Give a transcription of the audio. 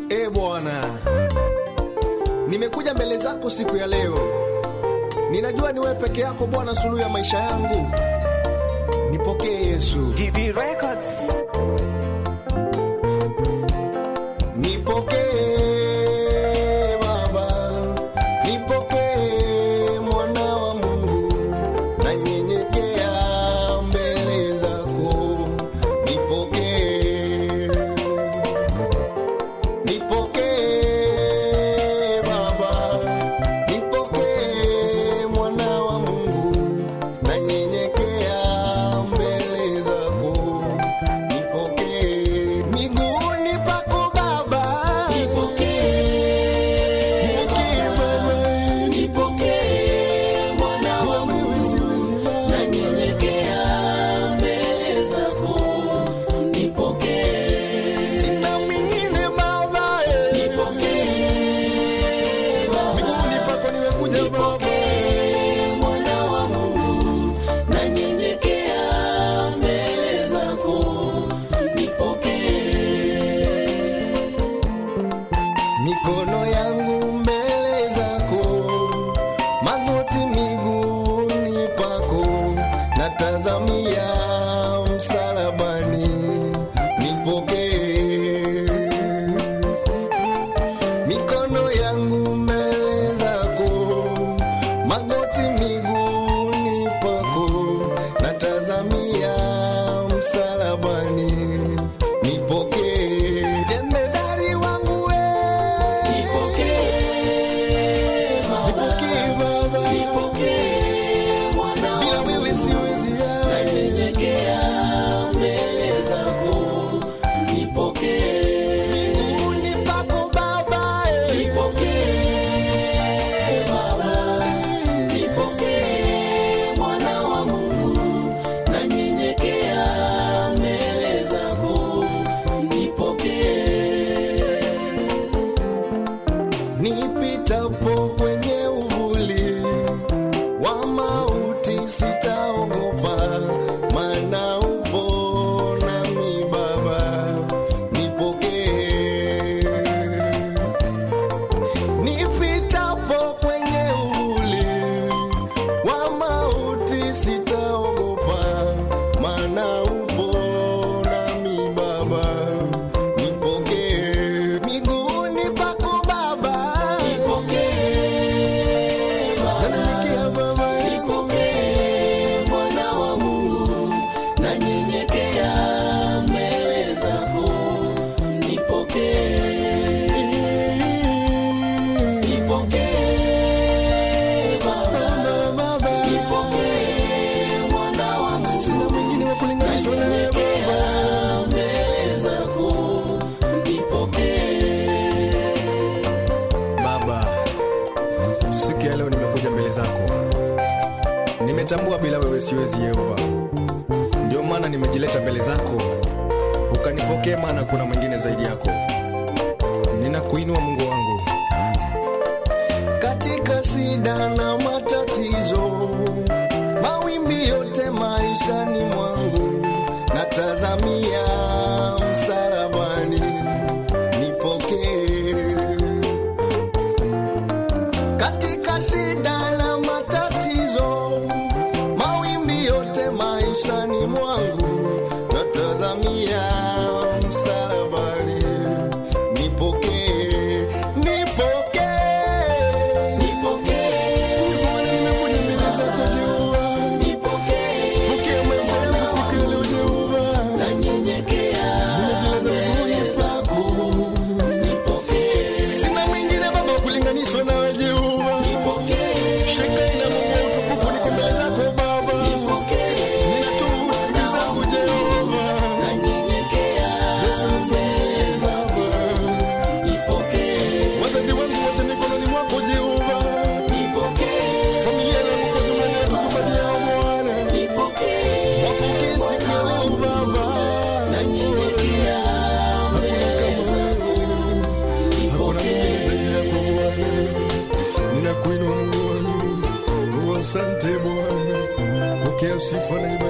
E Bwana, nimekuja mbele zako siku ya leo. Ninajua ni wewe peke yako Bwana, suluhu ya maisha yangu. Nipokee Yesu, DB Records. nipokee Baba, nipokee mwana wa Mungu, nanyenyekea mbele zako. Nipokee, nipokee Baba, nipokee mwana wa Mungu, nanyenyekea mbele zako. Nipokee miguuni pako Baba, nipokee Baba, Nipokee mwana wa wewe siwezi Baba. nanyenyekea mbele zako. Nipokee, Sina mwingine Baba, eh. nipokee Baba, miguuni pako nimekuja Baba. nipokee mwana wa Mungu, nanyenyekea mbele zako. Nipokee, mikono yangu mbele zako, magoti miguuni pako, natazamia msalabani, nipokee. Mikono yangu mbele zako, magoti miguuni pako, natazamia msalabani, nipokee. Jemedari wangu we, nipokee Baba, nipokee Baba, nipokee mwana wa bila wewe siwezi ya. nanyenyekea mbele zako. Nipokee, Miguuni pako Baba, eh. nipokee Baba, nipokee mwana wa Mungu, nanyenyekea mbele zako. Nipokee, Nipitapo kwenye uvuli wa mauti sitaogopa, maana upo nami Baba, nipokee. Nipitapo kwenye uvuli wa mauti sitaogopa, maana upo nami Baba, nipokee. Miguuni pako Baba, nipokee Baba, nanyenyekea Baba yangu. nipokee mwana wa Mungu, nanyenyekea mbele zako. Nipokee, nipokee Baba, Baba, nipokee mwana wa Mungu, sina mwingine wa kulinganishwa na wewe Baba. nanyenyekea mbele zako. Nipokee, Baba, siku ya leo nimekuja mbele zako, nimetambua bila wewe siwezi Yehova, ndio maana nimejileta mbele zako, ukanipokee, maana kuna mwingine zaidi yako. Ninakuinua Mungu wangu katika shida na matatizo, mawimbi yote maishani mwangu, natazamia msalabani, nipokee katika shida na matatizo, mawimbi yote maishani mwangu, natazamia msalabani, nipokee, nipokee. nipokee, Bwana, nimekuja mbele zako Jehova, nipokee, pokea maisha yangu siku ya leo Jehova, nanyenyekea nimejilaza miguuni pako, nipokee, sina mwingine Baba wa kulinganishwa nawe Jehova. nipokee, Shekinah Mungu wa utukufu, niko mbele zako Baba, nipokee, ninatubu dhambi zangu Jehova. nanyenyekea Yesu mbele zako. Nipokee, wazazi wangu wote mikononi mwako Jehova, nipokee, familia yangu kwa jumla ninatukubalia Bwana, nipokee, wapokee siku ya leo Baba, nanyenyekea mbele zako. hakuna mwingine zaidi yako Bwana, ninakuinua Mungu wangu, asante Bwana, pokea sifa na ibada